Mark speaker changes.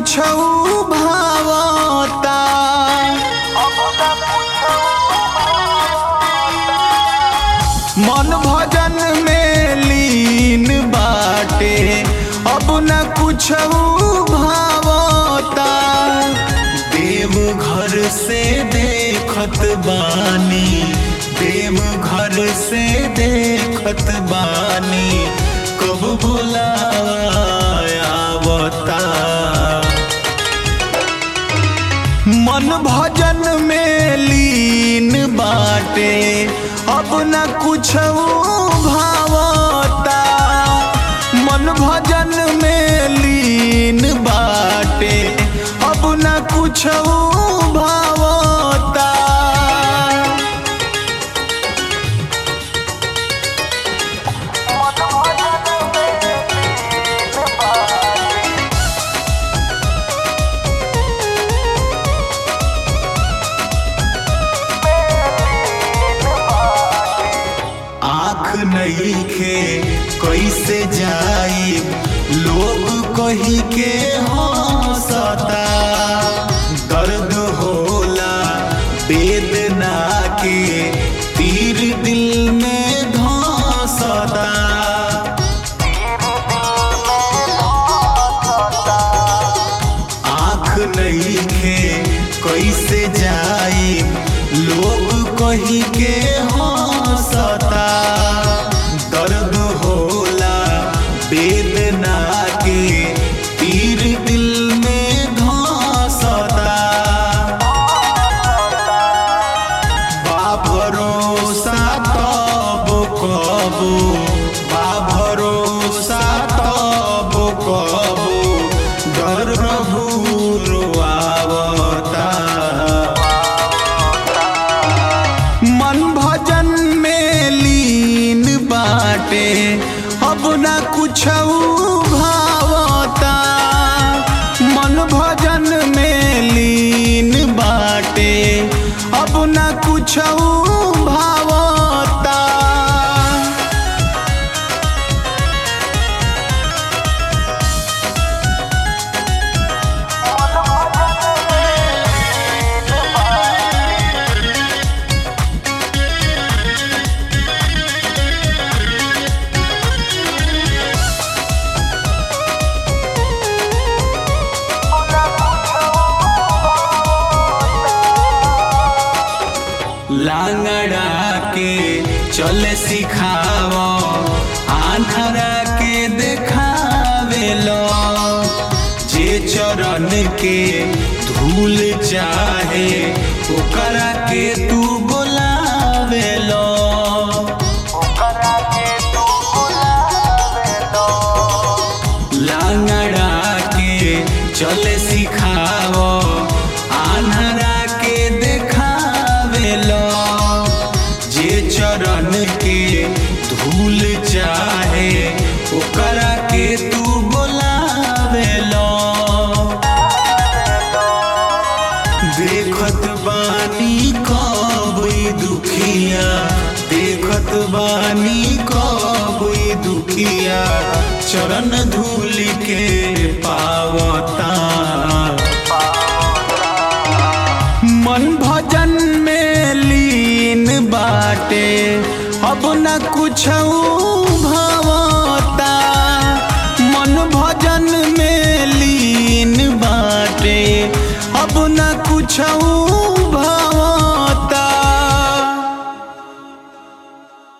Speaker 1: कुछ भावता मन भजन में लीन बाटे अब न कुछ भावता देव घर से देखत बानी देव घर से देखत बानी कब बुलावता मन भजन में लीन बाटे अब न कुछ भावता मन भजन में लीन बाटे अब न कुछ भावता आँख नहीं खे कैसे जाई लोग कही के हंसता दर्द होला वेदना के तीर दिल में धंसता आँख नहीं खे कैसे जाई लोग कही के हंसता दर्द होला वेदना के तीर दिल में धंसता बा भरोसा तब कबो बा भरोसा तब कबो डर भूर आवता मन भजन में लीन बाटे अब न कुछ भावता मन भजन में लीन बाटे अब न कुछ भावता लांगड़ा के चले सिखाव आंधरा के देखावे लो जे चरण के धूल चाहे ओकरा के तू बोलावे लो लांगड़ा के चले सिखाव आन्हरा के देखावे लो जे चरण के धूल चाहे ओकरा के तू बोलावे लो देखत बानी कब ई दुखिया देखत बानी कब ई दुखिया चरण धूल के पावता मन भजन में लीन बाटे अब न कुछ भावता मन भजन में लीन बाटे अब न कुछ